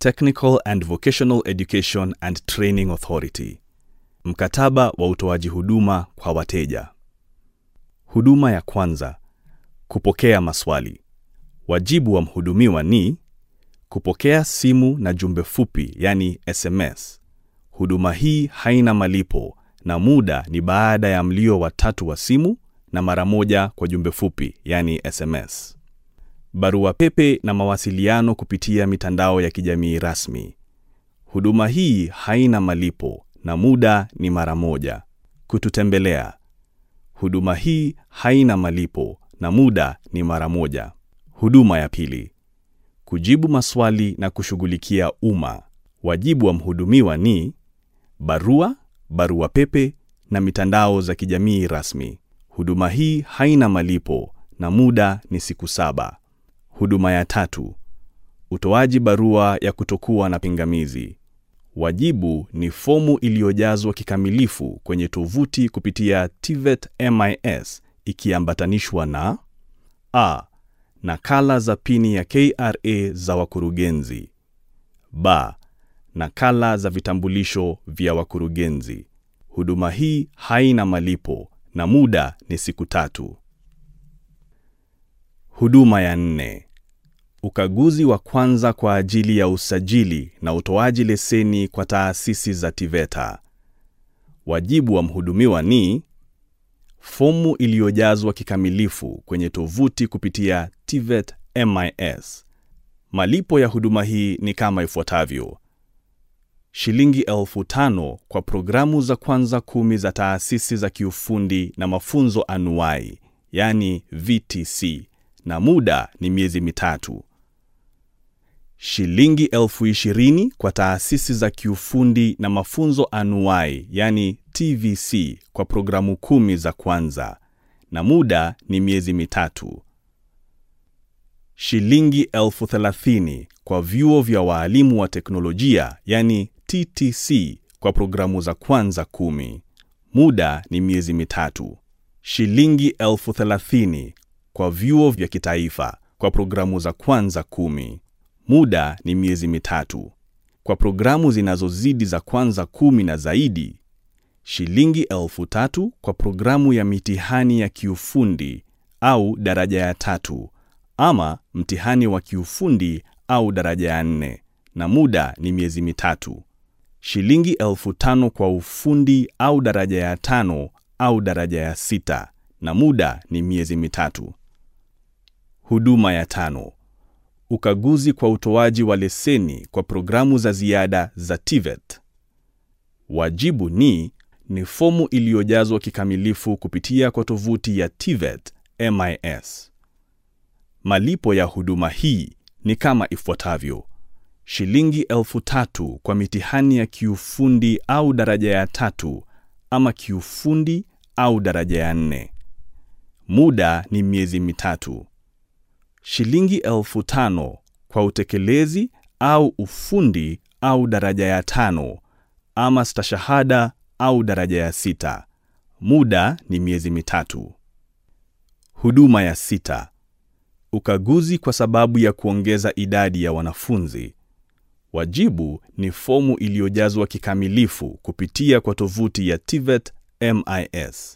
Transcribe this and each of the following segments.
Technical and Vocational Education and Training Authority. Mkataba wa utoaji huduma kwa wateja. Huduma ya kwanza: kupokea maswali. Wajibu wa mhudumiwa ni kupokea simu na jumbe fupi, yani SMS. Huduma hii haina malipo na muda ni baada ya mlio wa tatu wa simu na mara moja kwa jumbe fupi, yani SMS. Barua pepe na mawasiliano kupitia mitandao ya kijamii rasmi. Huduma hii haina malipo na muda ni mara moja. Kututembelea. Huduma hii haina malipo na muda ni mara moja. Huduma ya pili: kujibu maswali na kushughulikia umma. Wajibu wa mhudumiwa ni barua, barua pepe na mitandao za kijamii rasmi. Huduma hii haina malipo na muda ni siku saba. Huduma ya tatu: utoaji barua ya kutokuwa na pingamizi. Wajibu ni fomu iliyojazwa kikamilifu kwenye tovuti kupitia TVET MIS ikiambatanishwa na a. nakala za pini ya KRA za wakurugenzi; b. nakala za vitambulisho vya wakurugenzi. Huduma hii haina malipo na muda ni siku tatu. Huduma ya nne: ukaguzi wa kwanza kwa ajili ya usajili na utoaji leseni kwa taasisi za TVETA. Wajibu wa mhudumiwa ni fomu iliyojazwa kikamilifu kwenye tovuti kupitia TVET MIS. Malipo ya huduma hii ni kama ifuatavyo: shilingi elfu tano kwa programu za kwanza kumi za taasisi za kiufundi na mafunzo anuwai, yani VTC, na muda ni miezi mitatu. Shilingi elfu ishirini kwa taasisi za kiufundi na mafunzo anuwai, yani TVC, kwa programu kumi za kwanza, na muda ni miezi mitatu. Shilingi elfu thelathini kwa vyuo vya waalimu wa teknolojia, yani TTC, kwa programu za kwanza kumi, muda ni miezi mitatu. Shilingi elfu thelathini kwa vyuo vya kitaifa kwa programu za kwanza kumi, muda ni miezi mitatu. Kwa programu zinazozidi za kwanza kumi na zaidi, shilingi elfu tatu kwa programu ya mitihani ya kiufundi au daraja ya tatu ama mtihani wa kiufundi au daraja ya nne, na muda ni miezi mitatu. Shilingi elfu tano kwa ufundi au daraja ya tano au daraja ya sita, na muda ni miezi mitatu. Huduma ya tano: ukaguzi kwa utoaji wa leseni kwa programu za ziada za TVET. Wajibu ni ni fomu iliyojazwa kikamilifu kupitia kwa tovuti ya TVET MIS. Malipo ya huduma hii ni kama ifuatavyo: shilingi elfu tatu kwa mitihani ya kiufundi au daraja ya tatu ama kiufundi au daraja ya nne, muda ni miezi mitatu. Shilingi elfu tano kwa utekelezi au ufundi au daraja ya tano ama stashahada au daraja ya sita, muda ni miezi mitatu. Huduma ya sita: ukaguzi kwa sababu ya kuongeza idadi ya wanafunzi. Wajibu ni fomu iliyojazwa kikamilifu kupitia kwa tovuti ya TVET MIS.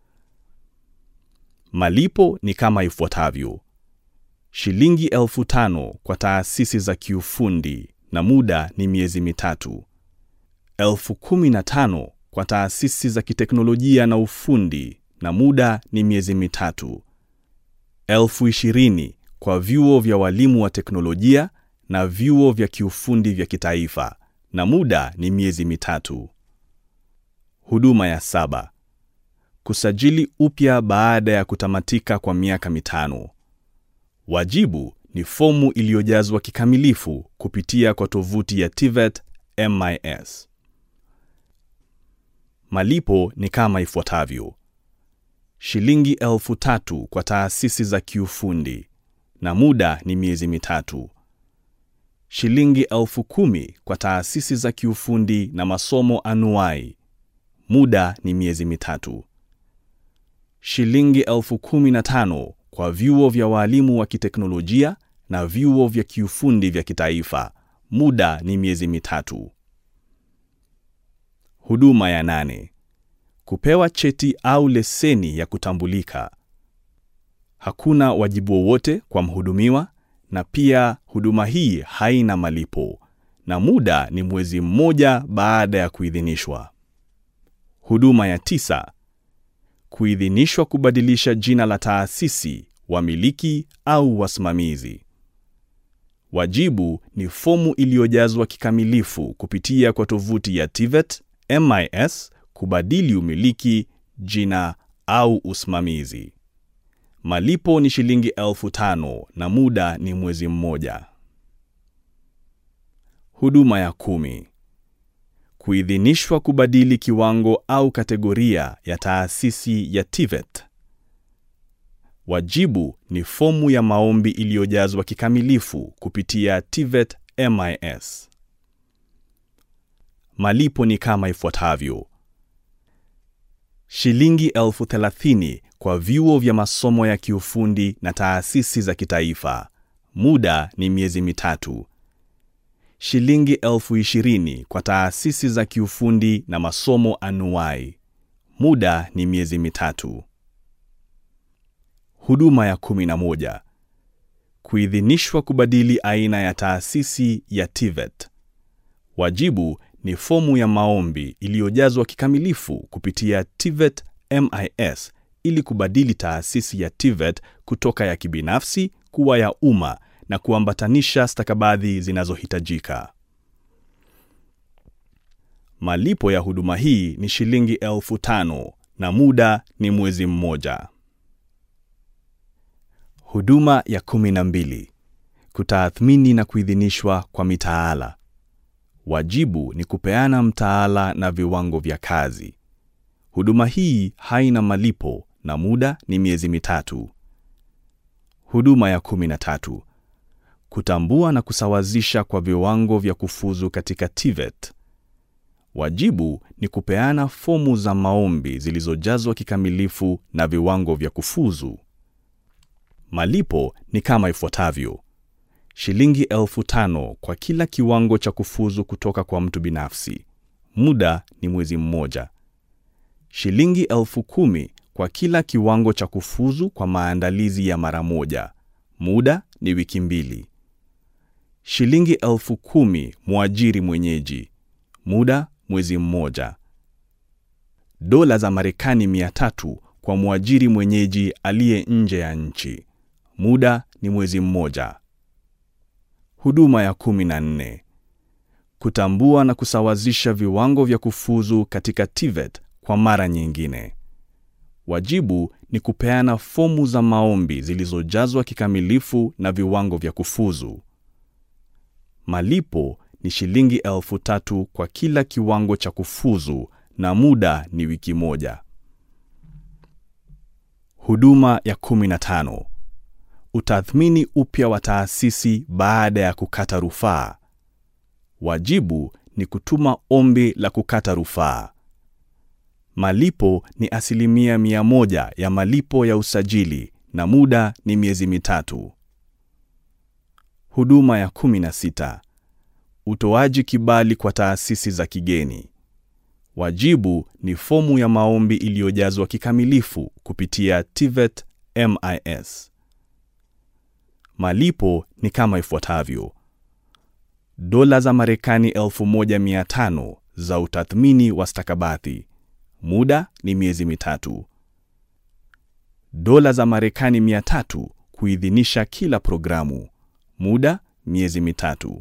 Malipo ni kama ifuatavyo: shilingi elfu tano kwa taasisi za kiufundi na muda ni miezi mitatu. Elfu kumi na tano kwa taasisi za kiteknolojia na ufundi na muda ni miezi mitatu. Elfu ishirini kwa vyuo vya walimu wa teknolojia na vyuo vya kiufundi vya kitaifa na muda ni miezi mitatu. Huduma ya saba: kusajili upya baada ya kutamatika kwa miaka mitano. Wajibu ni fomu iliyojazwa kikamilifu kupitia kwa tovuti ya TVET MIS. Malipo ni kama ifuatavyo: shilingi elfu tatu kwa taasisi za kiufundi na muda ni miezi mitatu. Shilingi elfu kumi kwa taasisi za kiufundi na masomo anuwai, muda ni miezi mitatu. Shilingi elfu kumi na tano kwa vyuo vya walimu wa kiteknolojia na vyuo vya kiufundi vya kitaifa, Muda ni miezi mitatu. Huduma ya nane: kupewa cheti au leseni ya kutambulika. Hakuna wajibu wowote kwa mhudumiwa, na pia huduma hii haina malipo, na muda ni mwezi mmoja baada ya kuidhinishwa. Huduma ya tisa: kuidhinishwa kubadilisha jina la taasisi, wamiliki au wasimamizi. Wajibu ni fomu iliyojazwa kikamilifu kupitia kwa tovuti ya TVET MIS kubadili umiliki, jina au usimamizi. Malipo ni shilingi elfu tano na muda ni mwezi mmoja. Huduma ya kumi: kuidhinishwa kubadili kiwango au kategoria ya taasisi ya TVET. Wajibu ni fomu ya maombi iliyojazwa kikamilifu kupitia TVET MIS. Malipo ni kama ifuatavyo: shilingi elfu thelathini kwa vyuo vya masomo ya kiufundi na taasisi za kitaifa. Muda ni miezi mitatu. Shilingi elfu ishirini kwa taasisi za kiufundi na masomo anuwai. Muda ni miezi mitatu. Huduma ya kumi na moja: kuidhinishwa kubadili aina ya taasisi ya TVET. Wajibu ni fomu ya maombi iliyojazwa kikamilifu kupitia TVET MIS ili kubadili taasisi ya TVET kutoka ya kibinafsi kuwa ya umma na kuambatanisha stakabadhi zinazohitajika. Malipo ya huduma hii ni shilingi elfu tano na muda ni mwezi mmoja. Huduma ya kumi na mbili: kutathmini na kuidhinishwa kwa mitaala. Wajibu ni kupeana mtaala na viwango vya kazi. Huduma hii haina malipo na muda ni miezi mitatu. Huduma ya kumi na tatu: kutambua na kusawazisha kwa viwango vya kufuzu katika TVET. Wajibu ni kupeana fomu za maombi zilizojazwa kikamilifu na viwango vya kufuzu. Malipo ni kama ifuatavyo: shilingi elfu tano kwa kila kiwango cha kufuzu kutoka kwa mtu binafsi. Muda ni mwezi mmoja. Shilingi elfu kumi kwa kila kiwango cha kufuzu kwa maandalizi ya mara moja. Muda ni wiki mbili. Shilingi elfu kumi mwajiri mwenyeji. Muda mwezi mmoja. Dola za Marekani mia tatu kwa mwajiri mwenyeji aliye nje ya nchi. Muda ni mwezi mmoja. Huduma ya kumi na nne: kutambua na kusawazisha viwango vya kufuzu katika TVET kwa mara nyingine. Wajibu ni kupeana fomu za maombi zilizojazwa kikamilifu na viwango vya kufuzu. Malipo ni shilingi elfu tatu kwa kila kiwango cha kufuzu na muda ni wiki moja. Huduma ya 15: utathmini upya wa taasisi baada ya kukata rufaa. Wajibu ni kutuma ombi la kukata rufaa. Malipo ni asilimia mia moja ya malipo ya usajili na muda ni miezi mitatu. Huduma ya 16: utoaji kibali kwa taasisi za kigeni. Wajibu ni fomu ya maombi iliyojazwa kikamilifu kupitia TVET MIS. Malipo ni kama ifuatavyo: dola za Marekani 1500 za utathmini wa stakabadhi. Muda ni miezi mitatu. Dola za Marekani 300 kuidhinisha kila programu. Muda miezi mitatu.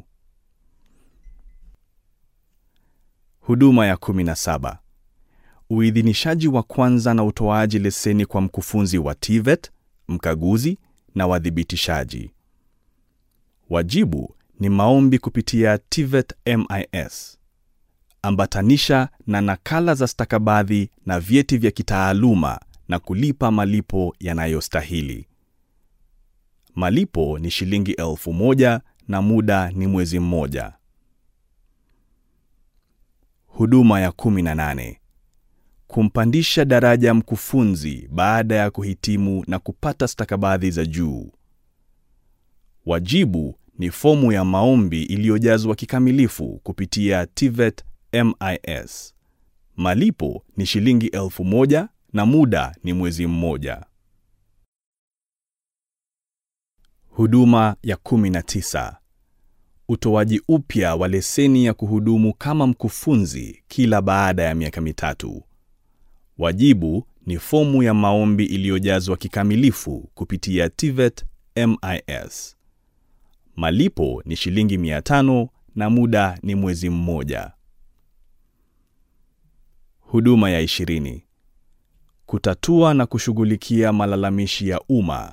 Huduma ya 17: uidhinishaji wa kwanza na utoaji leseni kwa mkufunzi wa TVET, mkaguzi na wadhibitishaji. Wajibu ni maombi kupitia TVET MIS. Ambatanisha na nakala za stakabadhi na vyeti vya kitaaluma na kulipa malipo yanayostahili. Malipo ni shilingi elfu moja na muda ni mwezi mmoja. Huduma ya 18: kumpandisha daraja mkufunzi baada ya kuhitimu na kupata stakabadhi za juu. Wajibu ni fomu ya maombi iliyojazwa kikamilifu kupitia TVET MIS. Malipo ni shilingi elfu moja na muda ni mwezi mmoja. Huduma ya 19. Utoaji upya wa leseni ya kuhudumu kama mkufunzi kila baada ya miaka mitatu. Wajibu ni fomu ya maombi iliyojazwa kikamilifu kupitia TVET MIS. Malipo ni shilingi 500 na muda ni mwezi mmoja. Huduma ya 20. Kutatua na kushughulikia malalamishi ya umma.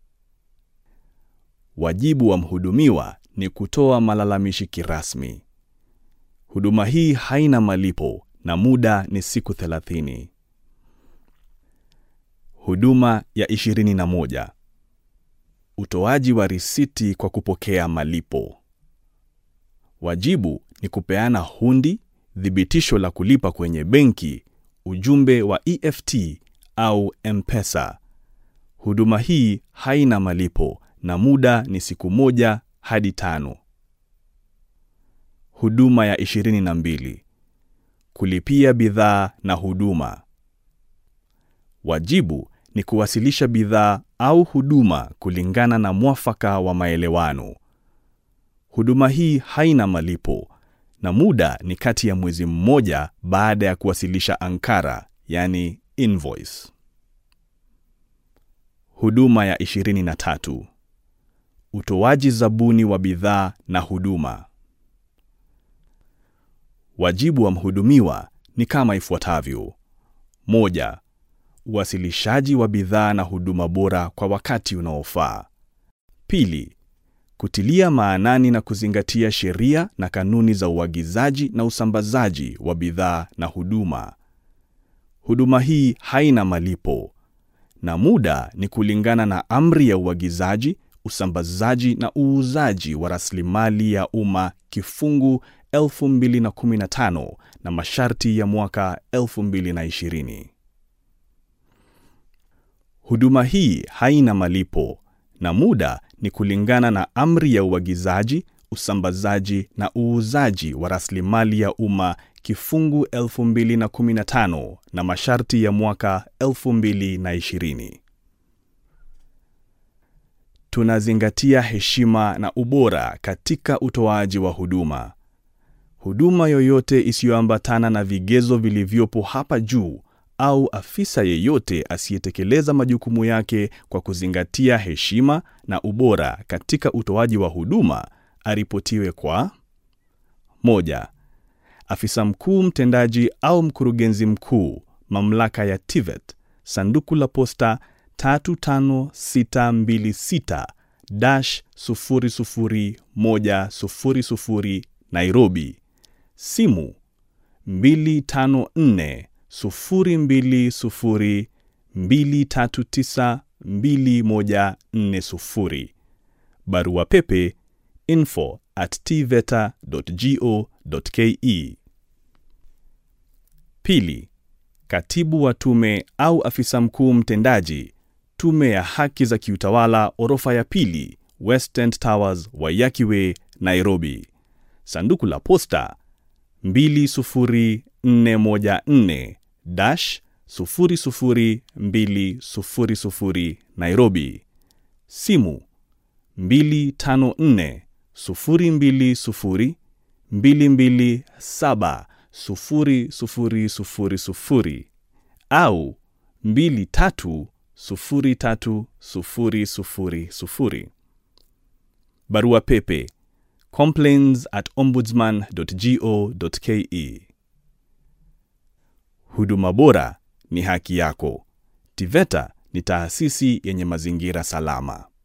Wajibu wa mhudumiwa ni kutoa malalamishi kirasmi. Huduma hii haina malipo na muda ni siku 30. Huduma ya 21. Utoaji wa risiti kwa kupokea malipo. Wajibu ni kupeana hundi, thibitisho la kulipa kwenye benki, ujumbe wa EFT au M-Pesa. Huduma hii haina malipo na muda ni siku moja hadi tano. Huduma ya 22. Kulipia bidhaa na huduma. Wajibu ni kuwasilisha bidhaa au huduma kulingana na mwafaka wa maelewano. Huduma hii haina malipo na muda ni kati ya mwezi mmoja baada ya kuwasilisha ankara, yani invoice. Huduma ya 23. Utoaji zabuni wa bidhaa na huduma. Wajibu wa mhudumiwa ni kama ifuatavyo: moja, uwasilishaji wa bidhaa na huduma bora kwa wakati unaofaa. Pili, kutilia maanani na kuzingatia sheria na kanuni za uagizaji na usambazaji wa bidhaa na huduma. Huduma hii haina malipo na muda ni kulingana na amri ya uagizaji, usambazaji na uuzaji wa rasilimali ya umma kifungu 2015 na masharti ya mwaka 2020. Huduma hii haina malipo na muda ni kulingana na amri ya uagizaji, usambazaji na uuzaji wa rasilimali ya umma kifungu 2015 na masharti ya mwaka 2020. Tunazingatia heshima na ubora katika utoaji wa huduma. Huduma yoyote isiyoambatana na vigezo vilivyopo hapa juu au afisa yeyote asiyetekeleza majukumu yake kwa kuzingatia heshima na ubora katika utoaji wa huduma aripotiwe kwa: moja, afisa mkuu mtendaji au mkurugenzi mkuu, mamlaka ya TVET, sanduku la posta 35626-00100 Nairobi, simu 254 020 239 2140. Barua pepe info at tveta.go.ke. Pili, katibu wa tume au afisa mkuu mtendaji, Tume ya Haki za Kiutawala, orofa ya pili, West End Towers, Waiyaki Way, Nairobi. Sanduku la posta 20414 dash 00200 Nairobi. Simu 254 020 227 0000 au 23 0300. Barua pepe complaints at ombudsman.go.ke. Huduma bora ni haki yako. TVETA ni taasisi yenye mazingira salama.